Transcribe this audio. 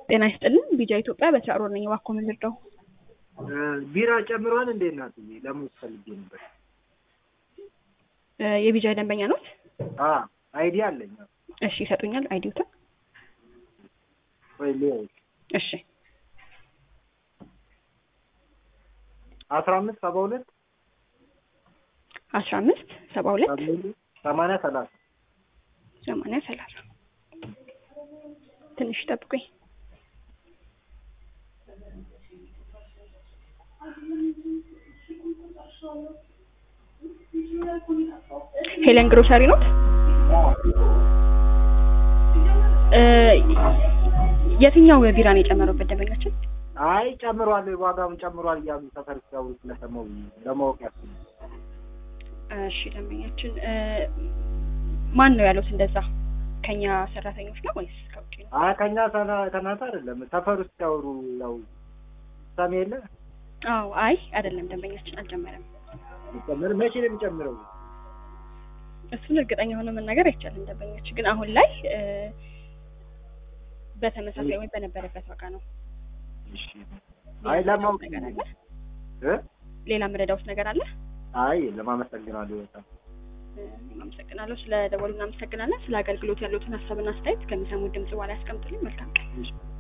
ጤና ይስጥልን ቢጃ ኢትዮጵያ በስራ ሮል ነኝ። እባክዎ ምን ልርዳው? ቢራ ጨምሯል እንዴ እናትዬ? ለሙዝ ፈልጌ ነበር። እ የቢጃ ደንበኛ ኖት? አ አይዲ አለኝ። እሺ ይሰጡኛል አይዲውትን? ወይ ሊዮ እሺ አስራ አምስት ሰባ ሁለት አስራ አምስት ሰባ ሁለት ሰማንያ ሰላሳ ሰማንያ ሰላሳ ትንሽ ጠብቁኝ። ሄለን ግሮሰሪ ኖት? እ የትኛው ቢራ ነው የጨመረበት ደንበኛችን? አይ ጨምሯል፣ ዋጋውን ጨምሯል እያሉ ሰፈር ሲያወሩ ስለሰማሁ ለማወቅ ያስብ እሺ ደንበኛችን እ ማን ነው ያሉት እንደዛ? ከኛ ሰራተኞች ነው ወይስ ከውጭ ነው? አይ ከኛ ሰና- ከእናንተ አይደለም ሰፈር ውስጥ ሲያወሩ ያው ሰሜ የለ አዎ አይ አይደለም ደንበኛችን አልጨመረም። ጨምር መቼ ነው የሚጨምረው? እሱን እርግጠኛ ሆኖ መናገር አይቻልም። ደንበኛችን ግን አሁን ላይ እ በተመሳሳይ ወይም በነበረበት ዋጋ ነው። እሺ አይ ለማወቅ ነገር አለ? እ ሌላ መረዳውት ነገር አለ? አይ ለማመሰግናለሁ በጣም እ አመሰግናለሁ። ስለ ደወሉ እናመሰግናለን። ስለ አገልግሎት ያሉትን ሀሳብና አስተያየት ከሚሰሙት ድምጽ በኋላ ያስቀምጡልኝ። መልካም ቀን። እሺ